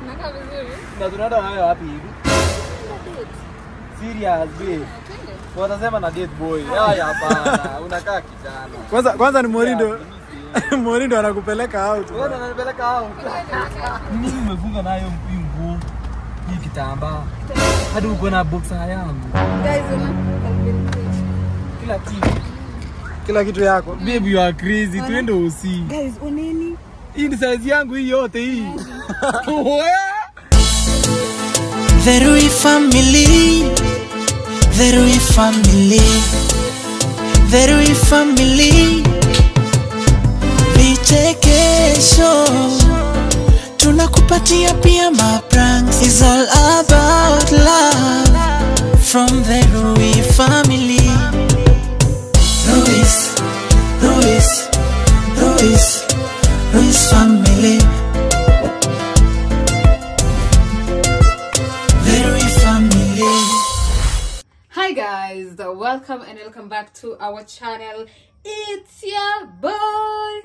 Nakaa vizuri. Na tunaenda nayo wapi hivi? Naenda date. Serious babe. Twende. Watasema na date boy. Haya hapana. Unakaa kijana. Kwanza kwanza ni Morindo. Morindo anakupeleka out. Wewe unanipeleka out. Nini umefunga nayo hii nguo? Hii kitambaa. Hadi uko na boxer yangu. Guys, una Calvin Klein. Kila kitu. Kila kitu yako. Babe you are crazy. Twende usi. Guys, uneni? Hii ni size yangu hii yote hii. Wewe. The Rui family, the Rui family, the Rui family. Vichekesho tunakupatia pia mapranks. It's all about love from the Rui family. Ruiz, Ruiz, Ruiz, Ruiz family. The Rui family. Hi guys, welcome and welcome back to our channel. It's your boy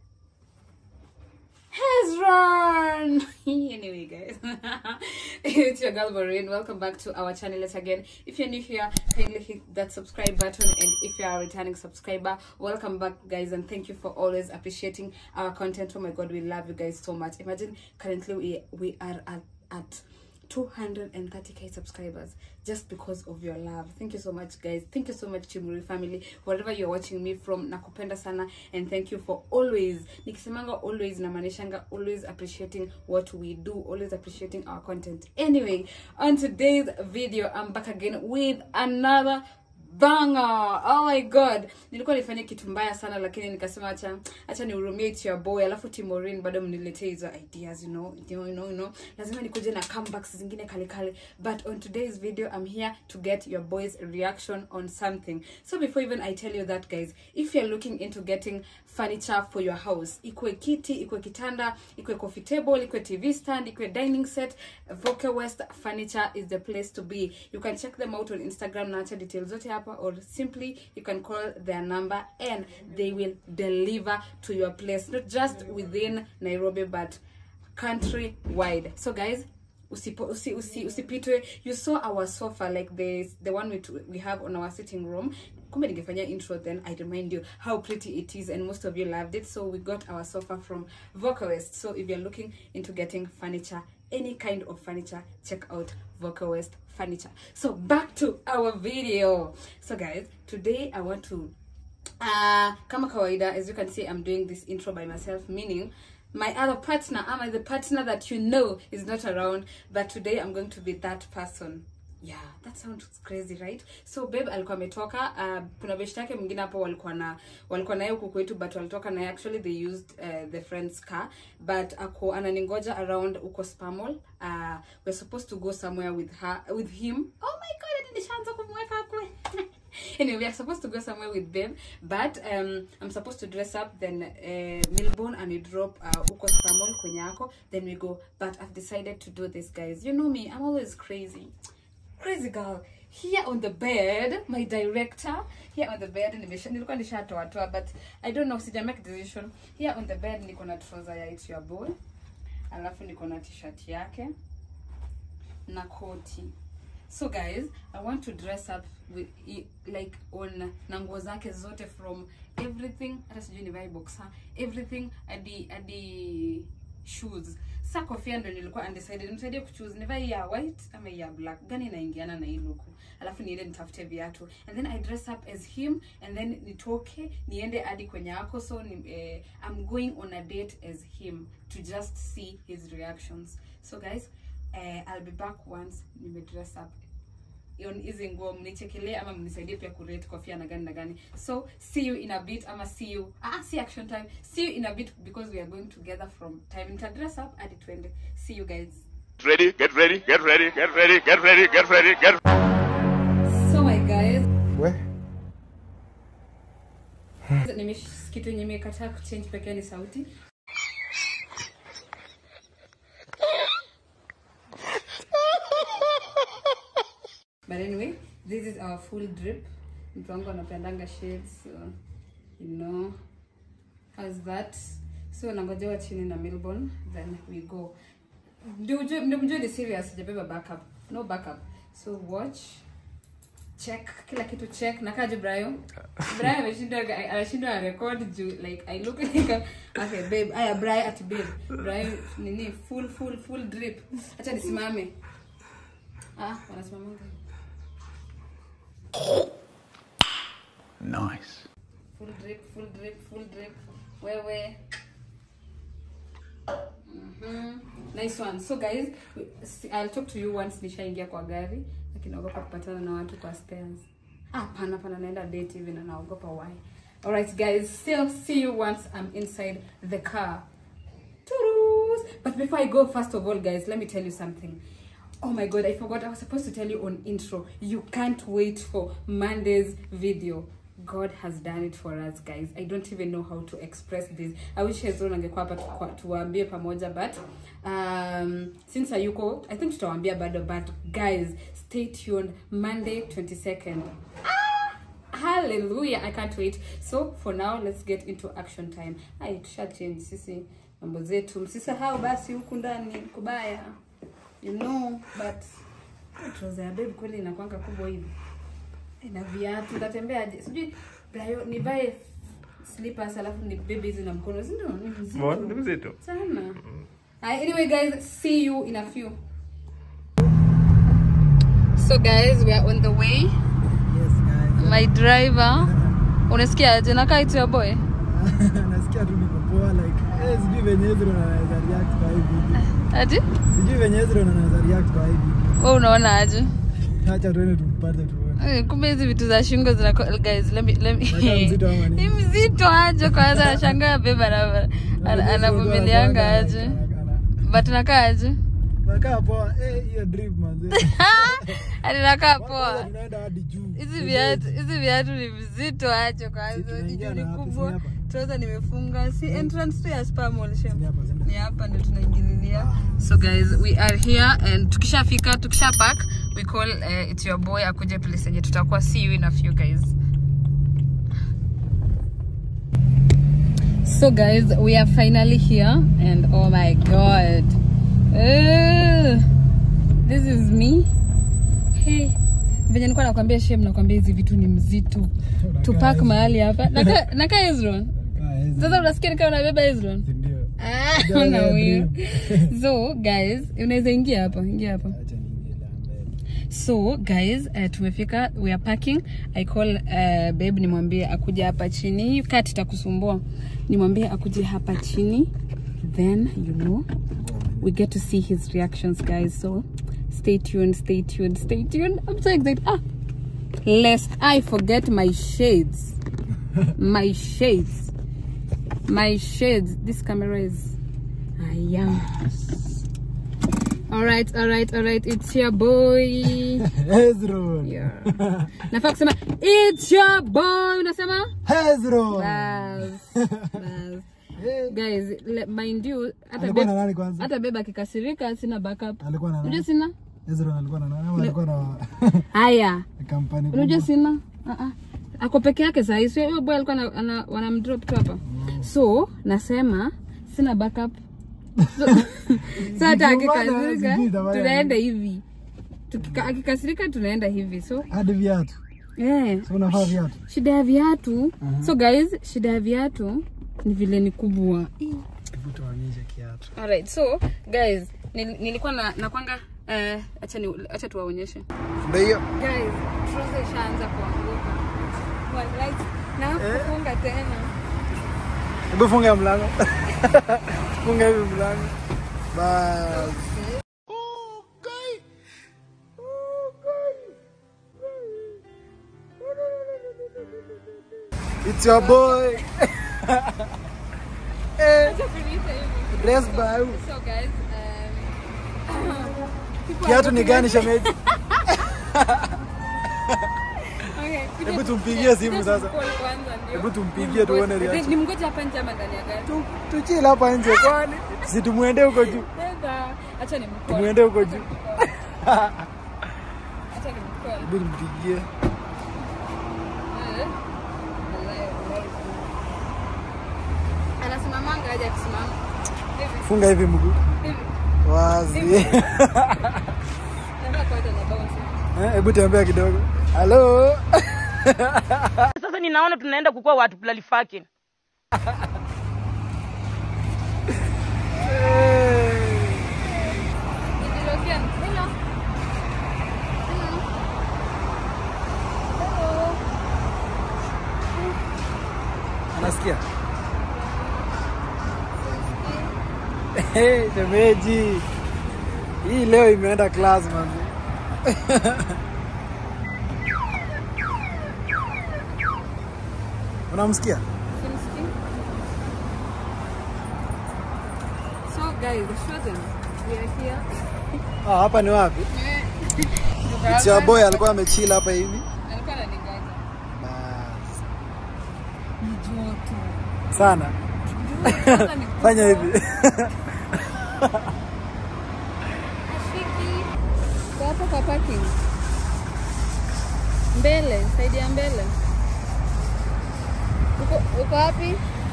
Hezron. anyway, guys, it's your girl Maureen. Welcome back to our channel yet again. If you're new here, kindly hit that subscribe button, and if you are a returning subscriber, welcome back, guys, and thank you for always appreciating our content. Oh my God, we love you guys so much. Imagine currently we we are at at 230k subscribers just because of your love thank you so much guys thank you so much chimuri family wherever you're watching me from nakupenda sana and thank you for always nikisemanga always namanishanga always appreciating what we do always appreciating our content anyway on today's video i'm back again with another banga oh my god nilikuwa nifanye kitu mbaya sana lakini nikasema acha acha nihurumie it your boy alafu timorin bado mniletee hizo ideas you know, you know, you know, you know. lazima nikuje na comebacks zingine kale kale but on today's video i'm here to get your boys reaction on something so before even i tell you that guys if you're looking into getting furniture for your house ikwe kiti ikwe kitanda ikwe coffee table ikwe tv stand ikwe dining set voke west furniture is the place to be you can check them out on instagram naacha details zote hapa or simply you can call their number and they will deliver to your place not just within nairobi but country wide so guys usipo, usi, usi, usipitwe you saw our sofa like the, the one we, we have on our sitting room kumbe ningefanya intro then i remind you how pretty it is and most of you loved it so we got our sofa from vocalist so if you're looking into getting furniture any kind of furniture check out vocalist furniture so back to our video so guys today i want to uh kama kawaida as you can see i'm doing this intro by myself meaning my other partner am I the partner that you know is not around but today i'm going to be that person yeah that sounds crazy right so babe alikuwa ametoka uh, kuna beshte yake mwingine hapo walikuwa na walikuwa naye huku kwetu but walitoka naye actually they used uh, the friend's car but ako ananingoja around uko spamol uh, we're supposed to go somewhere with her with him oh my god hadi nishaanza kumweka kwe anyway, we are supposed to go somewhere with babe, but um, I'm supposed to dress up. Then uh, Milborn and we drop uh, uko Spamol kwenye yako. Then we go. But I've decided to do this, guys. You know me, I'm always crazy, crazy girl. Here on the bed, my director. Here on the bed, nimesha nilikuwa nishatoa toa, but I don't know, sija make decision. Here on the bed, niko na trouser ya It's Your Boy, alafu niko na t-shirt yake na koti so guys i want to dress up with i- like on na nguo zake zote from everything hata sijui nivae boxer everything hadi hadi shoes sa kofia ndo nilikuwa undecided nisaidie kuchoose nivae ya white ama ya black gani inaingiana na hii luku alafu niende nitafute viatu and then i dress up as him and then nitoke niende hadi kwenye yako so ni, eh, i'm going on a date as him to just see his reactions so guys eh, i'll be back once nimedress up on hizi nguo mnichekelee ama mnisaidie pia kurate kofia na gani na gani so see you in a bit ama see you ah see action time see you in a bit because we are going together from time nita dress up hadi twende see you guys ready, get ready, get ready, get ready, get ready, get ready, get so my guys We. Nimesh- kitu yenye imekataa kuchange pekee ni sauti but anyway this is our full drip mtu wangu anapendanga shades so you know how's that so nangojewa chini na milborn then we go ndio ujue ndio mjue ni serious sijabeba backup no backup so watch check kila kitu check na kaje Brian Brian ameshinda anashinda record juu like I look like a, okay babe aya Brian ati babe Brian nini full full full drip acha nisimame ah wanasimamanga Nice. full drip full drip full drip wewe Mhm. nice one so guys si- i'll talk to you once nishaingia kwa gari lakini naogopa kupatana na watu kwa stairs ah pana pana naenda date hivi na naogopa why alright guys still see you once i'm inside the car Toodles. But before I go, first of all, guys, let me tell you something. Oh my god, I forgot. I was supposed to tell you on intro. You can't wait for Monday's video. God has done it for us, guys. I don't even know how to express this. I wish Hezron angekuwa hapa tukwa- tuwaambie pamoja, but um, since hayuko, I think tutawaambia bado, but guys, stay tuned. Monday 22nd. hallelujah i can't wait so for now let's get into action time ai tusha change sisi mambo zetu msisahau basi huku ndani kubaya you know but trouser ya babe kweli inakwanga kubwa hivi Eh, na viatu ntatembeaje sijui brayo nivae slippers alafu ni bebe hizi na mkono sindio ni mzito mzito. sana Hi, anyway guys see you in a few so guys we are on the way Yes, guys. my driver unasikia aje nakaa itu ya boy Nasikia tu niko poa like eh, sijui venye Ezra anaweza react kwa hii video. ati Sijui venye Ezra anaweza react kwa hii video. we unaona aje Acha tuende tumpate tuone. Eh, kumbe hizi vitu za shingo zina guys let me let me Nakaa mzito ama nini? ni mzito aje kwanza anashangaa beba ana- ana- anavumilianga aje but nakaa aje Nakaa poa. Eh, hiyo drip manze. ati nakaa Kwanza poa tunaenda hadi juu. hizi viatu hizi viatu ni vizito aje kwanza tunaingia juu ni na wapi? Si kubwa hapa? trouser nimefunga si entrance tu ya spa mall shem Ni hapa sema. ni hapa ndio tunaingililia so guys we are here and tukishafika tukisha park we call uh, it's your boy akuje place yenye tutakuwa see you in a few guys so guys we are finally here and oh my god Ugh. this is me hey venye nilikuwa nakwambia shem nakwambia hizi vitu ni mzito tupak mahali hapa naka naka Ezron Kaa Ezra. sasa unasikia nikaa unabeba Ezron Si ndio? Ah, Ndio, una ndio, huyo. dream. so guys unaweza ingia hapa ingia hapa Acha niingie la mbele. so guys uh, tumefika we are parking i call uh, babe nimwambie akuje hapa chini hii kati itakusumbua nimwambie akuje hapa chini then you know we get to see his reactions guys so stay tuned stay tuned stay tuned i'm so excited ah lest i forget my shades my shades my shades this camera is i am all right all right all right it's your boy Hezron. Yeah. nafaa kusema it's your boy unasema Hezron. Bas, bas. Eh, guys le- mind you hata Alikuwa na babe- nani kwanza? hata beba akikasirika sina backup Alikuwa na unajua nani? sina Hezron alikuwa na nani? Ama alikuwa na haya kampani unajua kubwa? sina uh -uh. ako peke yake sahii sio huyo boy alikuwa ana- ana- wanamdrop tu hapa so nasema sina backup so, so hata Zikiumana, akikasirika sijui itafanya tunaenda hivi Tukika, akikasirika tunaenda hivi so Hadi viatu. yeah. So unavaa viatu. shida ya viatu so guys shida ya viatu ni vile ni kubwa Hebu tuonyeshe kiatu. alright so guys nil, nilikuwa na nakwanga eh, acha ni, acha tuwaonyeshe Ndio hiyo. guys trouser ishaanza kuanguka Wallahi, na kufunga tena Hebu funga mlango. Funga hivi mlango. Bas. It's your boy. eh, Acha kuniita hivi. dress by who? so guys um, people Kiatu are ni gani shemeji? Okay, kuja- Hebu tumpigie simu kuja sasa. tumcall kwanza ndio. Hebu tumpigie tuone Nimgoje- reaction. nimgoje hapa nje ama ndani ya gari Tu- Tuchill hapa nje kwani? Si tumuende huko juu. Dada, acha nimcall. Tumuende huko juu. Acha nimcall. Hebu tumpigie. Eh. Wallahi, wallahi. Anasimamanga aje akisimama. Hivi, Funga hivi mguu. hivi. wazi. Nataka kuenda na bounce. Eh, Hebu tembea kidogo. Halo. Sasa ninaona tunaenda kukuwa watu fucking. Nijilokia. Hello. Hello. Hello. Anasikia? Hey, shemeji. Hii leo imeenda class manzi. Unamsikia? Simsikii. So guys, show them. We are here. Ah, hapa ni wapi? It's your boy alikuwa amechill hapa hivi. Alikuwa ananigoja. Bas. Ni joto. Sana. Sasa ni Fanya hivi. Rafiki. Kwa hapo kwa parking. Mbele, saidi ya mbele. Uko uko wapi?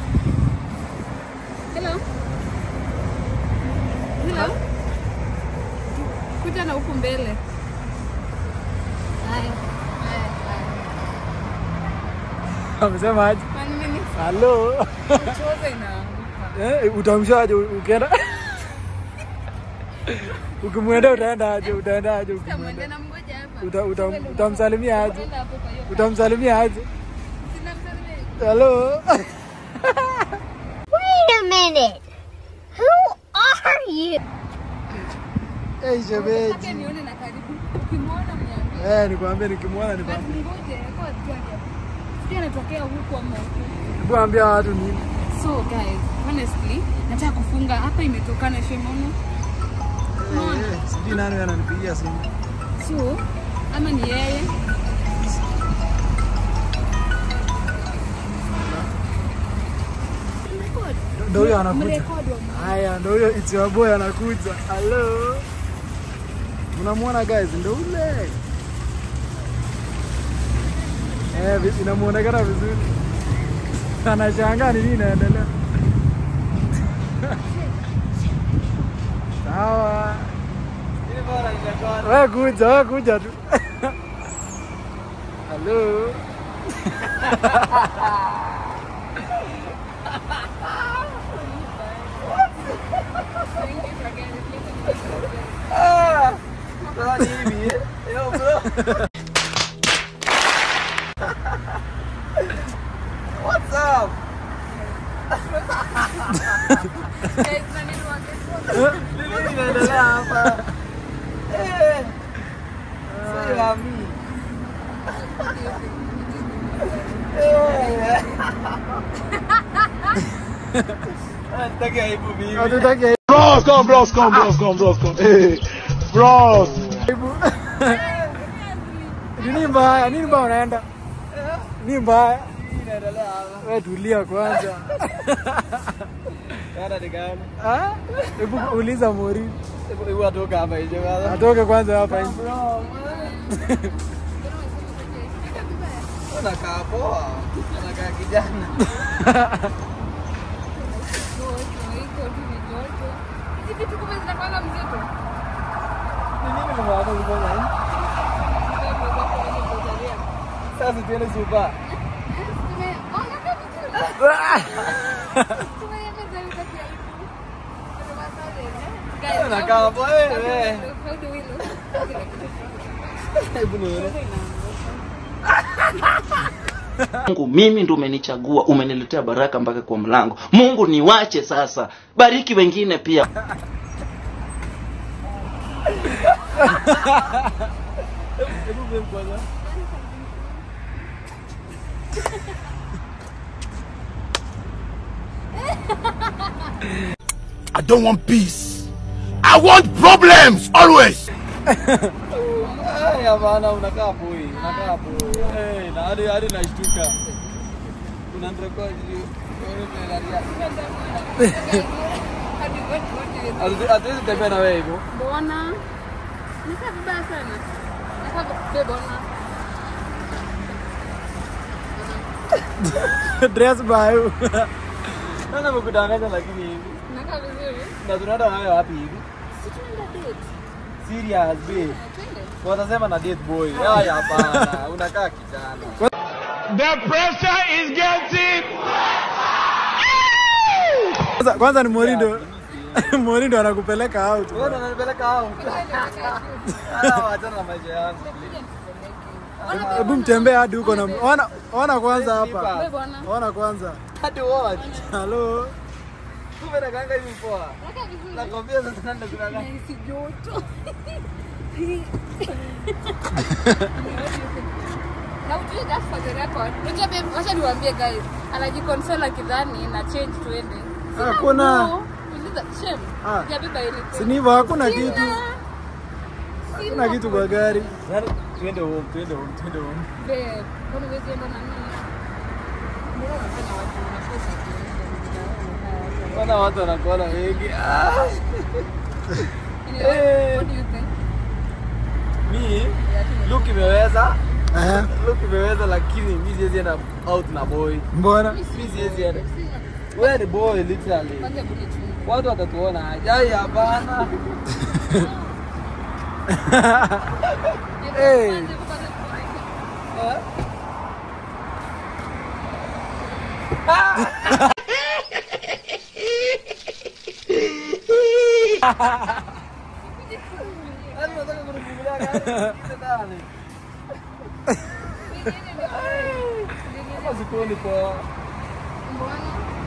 Hello. Hello. Kuja na huku mbele. Haya. Haya. haya. Amesema aje? One minute. Halo. Choza inaanguka. Eh, utamshaje ukienda? Ukimwenda utaenda aje? Utaenda aje ukimwenda? Kamwende na mmoja hapa. Uta- utam- utamsalimia aje? Kwenda hapo kwa hiyo. Utamsalimia aje? Sina msalimia. Halo. Wait a minute. Who are you? Hey, Nataka shemeji. nione na karibu. Ukimwona mniambie. Eh, nikwambie nikimwona nikwambie. Ngoje, kwa tuone. Sijui anatokea huku ama huku. Hebu ambia watu nini? So guys, honestly, nataka kufunga hapa imetokana shemono. Eh, eh, sijui nani ananipigia simu. So, ama ni yeye. Ndio huyo anakuja. Mrekodi wa Haya, ndio huyo it's your boy anakuja. Hello. Unamwona guys, ndio ule. Eh, vi- inamuonekana vizuri. Anashangaa ni nini inaendelea. Sawa. Wewe kuja, wewe kuja tu. Hello. Guys, na nini wange- Nini inaendelea hapa? Eh. Sio la mimi. Eh. Ah, sitaki aibu mimi. Hatutaki Bros, come, bros, come, bros, come, bros, come. Hey, bros. aibu. Nini mbaya? Nini mbaya unaenda? Nini mbaya? Nini inaendelea hapa? Wewe tulia kwanza. Yana ni gani? Ah? Hebu uliza Mori. Hebu hebu atoka hapa nje kwanza. Atoke kwanza hapa nje. Anakaa poa. Anakaa kijana. Joto, iko tu ni joto. Hizi vitu kumbe zinakuanga mzito. Ni nini mmeamua kufanya hivi? Sasa tuende super. Tume- ona kama vizuri. Anakaa poa wewe. How do we look? Hebu nione. Mungu, mimi ndo umenichagua, umeniletea baraka mpaka kwa mlango. Mungu, niwache sasa, bariki wengine pia. Hebu mimi kwanza. I don't want peace. I want problems always. Haya bana, unakaa poi, unakaa poi. Eh, na hadi hadi nashtuka. Unanirekodi. Hatuwezi tembea na wewe hivyo. Mbona? Nikaa vibaya sana. Nakaa babe, ona. Dress by Sasa mkudanganya lakini hivi. Nakaa vizuri. Na tunaenda nayo wapi hivi? Si tunaenda date. Serious babe. Twende. Watasema na date boy. Haya hapana. Unakaa kijana. The pressure is getting. Kwanza, kwanza ni Morindo. Morindo anakupeleka out. Wewe ndo unanipeleka out. Hata waachana na maisha yangu. Hebu mtembee hadi huko na ona ona kwanza hapa. Wewe bwana. Ona kwanza. Hadi what? Hello. Kumbe nakaanga hivi poa. Nakwambia sasa nenda kulala. Si joto. Na ujue just for the record. Unajua babe, wacha niwaambie guys. Anajikonsole akidhani na change tuende. Sina Hakuna. nguo. Uliza shame. Ah. Sijabeba anything. Si ni hivyo hakuna Sina. kitu. Sina Hakuna kitu kwa gari. Yaani tuende home, tuende home, tuende home. Babe, kwani huwezi enda na mimi? Mbona unafanya watu wanakosa kuenda? Wana watu wanakuona wengi. Ah. Anyway, what do you think? Mi look imeweza. Eh. Look imeweza lakini mi siwezi enda out na boy. Mbona? Mi siwezi enda. Wewe ni boy literally. Kwanza hebu nichunge. Watu watatuona aje? Ai hapana. Hey. Kwanza hebu kwanza tuone. Yaani unataka kunifungulia gari? Ndani. Kama sikuoni poa. Mbona?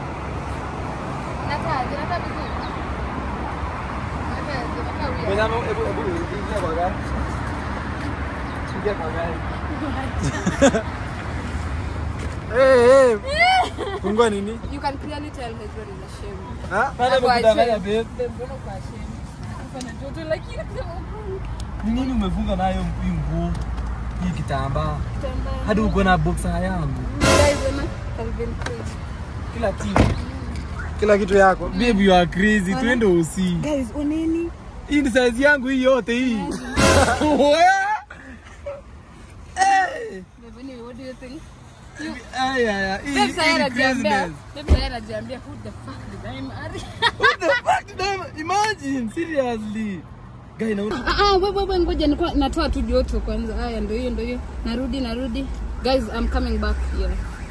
Nakaa, zinakaa vizuri. Nakaa, zinakaa weird. Mwenye ame- hebu hebu ingia kwa gari. Ingia kwa gari. Eh eh. Fungua nini? You can clearly tell he's very ashamed. Ha? Nani Ako amekudanganya ashamed. babe? Babe, mbona uko ashamed? Kufanya joto lakini Ni nini umefunga nayo hii nguo? Hii kitambaa. kitambaa. Hadi uko na boxer yangu. Guys, Emma has been crazy. Kila kitu. Kila kitu yako. Babe you are crazy. Twende usi. Guys, uneni? Hii ni size yangu hii yote hii. Babe, anyway, what do you think? Aya aya. Hii Babe, sasa hii ni anajiambia. craziness. Babe, sasa anajiambia who the fuck did I marry? What the fuck did I imagine? Seriously. Guy na Ah, ah, wewe wewe ngoja nilikuwa natoa tu joto kwanza. Haya ndio hiyo ndio hiyo. Narudi narudi. Guys, I'm coming back here.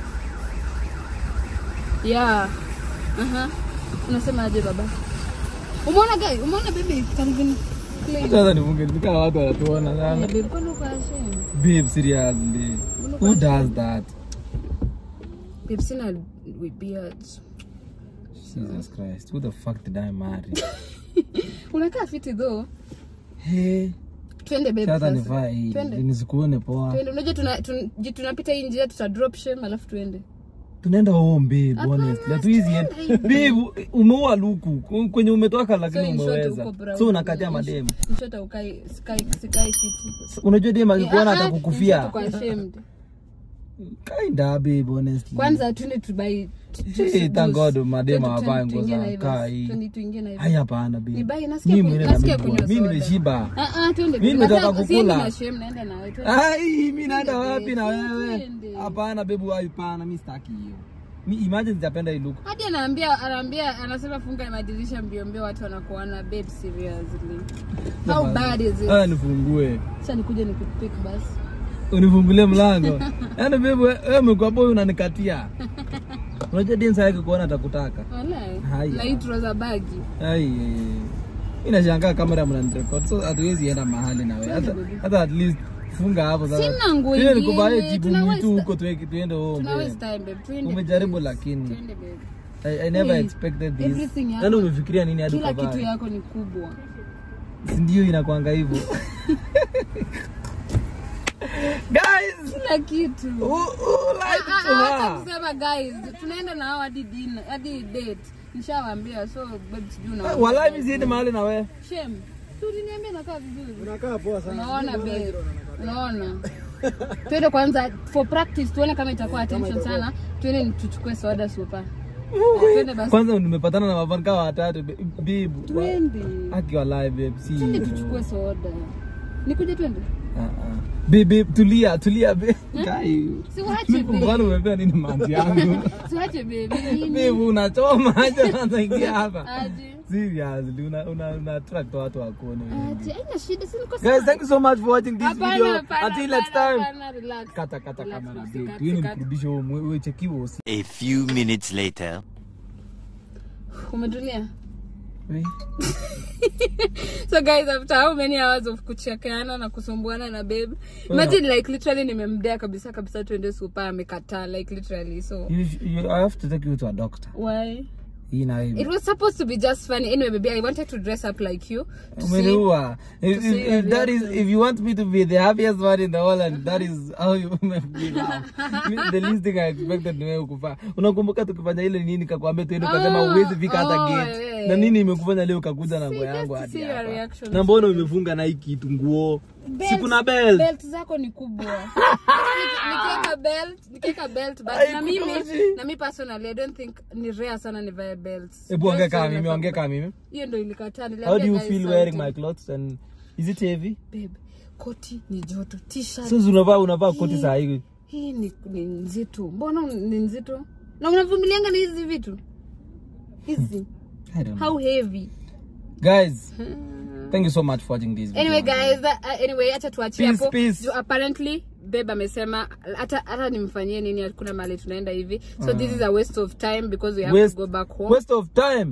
Yeah. Aha. Unasema aje baba? Umeona guys? Umeona baby? Calvin Klein. sasa nifunge nikaa watu wanatuona Yeah, sana. babe, kwani uko ashamed? Babe seriously. Who does that? Babe, sina with beards. Jesus Christ. Who the fuck did I marry? Unakaa fiti though. Hey. Twende babe Sasa sasa. nivaa hii. Twende. Nisikuone poa. Twende. Unajua tuna, tun- ji- tunapita hii njia tuta drop shame alafu tuende. Tunaenda home babe, Hapana, honestly. Hatuwezi enda. stand Babe, umeua luku. Kwenye umetoka So lakini in short umeweza. uko brown. So unakatia In- mademu. in short ukai sikai sikai fiti. Unajua dem akikuona Ah, ah, atakukufia. tuko ashamed. Kinda babe, honestly. Kwanza tuende tubai Hey, thank God mademu hawavai nguo za kaa hii. Tuende tuingie na Hai hapana babe. Ni bai, nasikia Mimi ku- mwenyewe nasikia na kunywa mimi soda. nimeshiba. Ah ah twende. Mimi Nataka- nimetoka siendi kukula. na shame naenda na wewe. Twende. Ai, mimi naenda Twende, wapi na wewe? twende. Hapana babe, hapana, mimi sitaki hiyo. Mi imagine sijapenda hii look. Hadi anaambia anaambia anasema funga madirisha mbio mbio watu wanakuona babe seriously. How bad is it? Ah, nifungue. Acha nikuje nikupick basi. Unifungulie mlango. Yaani babe, wewe umekuwa boy unanikatia. Unajua dinsa yake kuona atakutaka. Walai. Haya. Na hii trouser bagi. Ai. Inashangaa kamera mnanirecord. So hatuwezi enda mahali na wewe. Hata hata at least funga hapo sasa. Sina nguo Ile ingine, nikubaye jibu tuna mwitu waste- huko tuweke tuende home. Tuna babe. waste time babe. Twende. Umejaribu please. lakini. Twende babe. I, I never Hey, expected this. everything hapa- Yaani umefikiria nini hadi Kila kitu ukavaa? yako ni kubwa. Si ndio inakwanga hivyo. Guys, Kila kitu. who, who like Ah, to ah, acha her? kusema guys, tunaenda na hao hadi dinner, hadi date. Nishawaambia so babe sijui na. Walai mimi siendi mahali na wewe. Shame. Tu uliniambia nakaa vizuri. Unakaa poa sana. Unaona babe. Unaona. Twende kwanza for practice tuone kama itakuwa attention sana. Twende tuchukue soda super. Twende basi. Kwanza nimepatana na mafanka watatu be- bibu. Twende. Aki walai babe, si. Twende hivyo. tuchukue soda. Nikuje twende. Ah, ah. Babe, tulia, tulia babe. Kai. Si waache Mimi babe. mbona umepea nini manzi yangu? Si waache babe. Nini? Babe, unachoma aje unaingia hapa. Aje. seriously una una una attract watu wakuone Ati, haina shida, si niko guys sawa. thank you so much for watching this Hapana, video hapana, until next hapana, time hapana, relax. kata kata Relax, kamera usi- big cut, hiyo ni cut. kurudisha umechekiwa usi A few minutes later. umetulia so guys after how many hours of kuchekeana na kusumbuana na babe imagine like literally nimemdea kabisa kabisa tuende supa amekataa like literally so you, you, I have to take you to a doctor why hii na it hii was supposed to be just funny anyway baby i wanted to dress up like you to see umeniua if, see if, your if that is reaction. if you want me to be the happiest man in the world and that is how you make me laugh Me- the least thing I expected ni wewe kufanya unakumbuka tukifanya ile nini kakwambia tuende ukasema Oh, uwezi fika hata oh, gate yeah. na nini imekufanya leo ukakuja na See, nguo just yangu to hadi see your hapa reaction. na mbona umefunga na hii kitu nguo si Belt- kuna belt belt zako ni kubwa Niki- nikiweka belt nikiweka belt but na mimi Haikutoshi. na mimi personally i don't think ni rare sana nivae belts hebu ongea Belts kama zinafaa mimi ongea kubwa. kama mimi hiyo ndo ilikataa how niliambia do you guys feel wearing something. my clothes and is it heavy babe koti ni joto t-shirt so unavaa unavaa koti saa hii hii ni, ni nzito mbona ni nzito na unavumilianga na hizi vitu hizi I don't know. how heavy guys thank you so much for watching this video anyway guys uh, anyway acha tuachie Peace, hapo peace. Juu apparently babe amesema hata hata nimfanyie nini hakuna mahali tunaenda hivi so this is a waste of time because we have waste, to go back home waste of time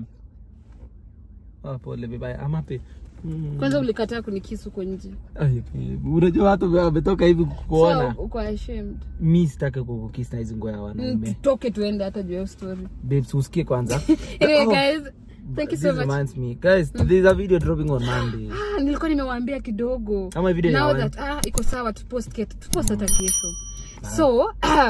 oh, pole bibaya I'm happy Mm. kwanza ulikataa kunikisu huko nje Ay, unajua watu wametoka hivi kukuona so uko ashamed mi sitaki kukukisa hizi nguo ya Mm, wanaume tutoke tuende hata juu ya hiyo story babes usikie kwanza anyway Oh, guys thank you this so much reminds me guys there's a video dropping on monday Ah, nilikuwa nimewaambia kidogo Ama video ni now ya that ah, iko sawa tupost ket tupost hata kesho so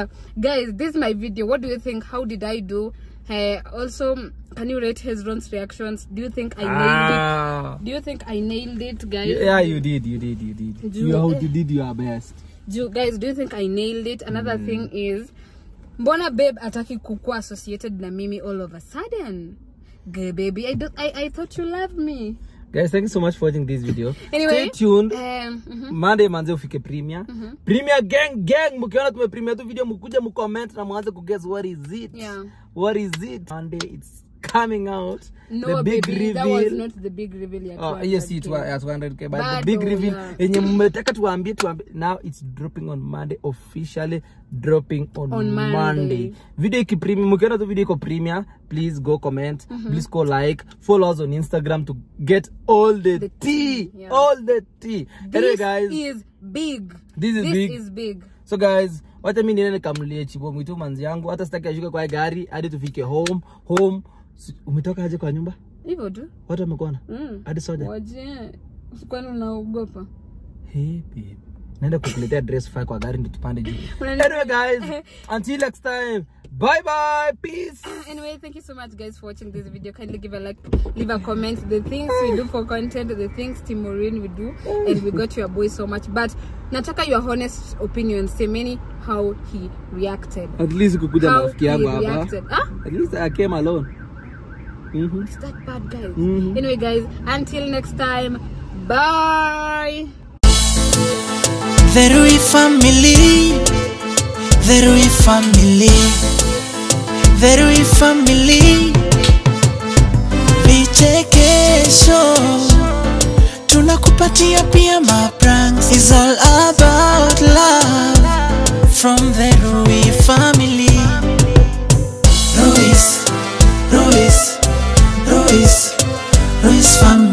guys this is my video what do you think how did i do uh, also can you rate hezron's reactions do you think i nailed it ah. do you think i nailed it guys yeah you did you did you did Ju- you, how you did your best do, guys do you think i nailed it another thing is mbona babe ataki kukuwa associated na mimi all of a sudden Girl, baby I, don't, I, I thought you loved me guys thank you so much for watching this video Anyway, stay tuned um, mhm. monday manze ufike premier premier gang gang mkiona tumepremia tu video mkuja mcomment na mwanze kuguess what is it Yeah. what is it monday it's coming out no the big baby, reveal that was not the big reveal ya Oh, yes, 200K. it was at 100k, but the Bado, big reveal yeah. yenye mmetaka tuambie tuambie now it's dropping on Monday officially dropping on, On Monday. Monday. Video iki premium, mkiona tu video iko premium, please go comment, please go like, follow us on Instagram to get all the, The tea, tea, yeah. all the tea. Anyway This guys, is big. This is big. is big. so guys, wacha mimi niende nikamlie chibo mwitu manzi yangu, hata sitaki ashuke kwa gari hadi tufike home. Home. Si- Umetoka aje kwa nyumba? Hivyo tu. Watu wamekuona? Mm. Hadi soja? Waje. Kwani unaogopa? Hey, babe. naenda kukuletea dress fire kwa gari ndo tupande juu Unani- anyway guys until next time bye bye peace Anyway, thank you so much guys for watching this video. Kindly give a like, leave a comment. The things we do for content, the things Timorin we do, and we got your boy so much. But nataka your honest opinion. Semeni how he reacted. at least kukuja na How rafiki yangu he hapa reacted. Ah? at least i came alone Mhm. It's that bad, guys. Mhm. Anyway, guys, until next time, bye. The Rui family, the Rui family, the Rui family. Vichekesho tunakupatia pia mapranks. It's all about love from the Rui family. Ruiz, Ruiz, Ruiz, Ruiz family.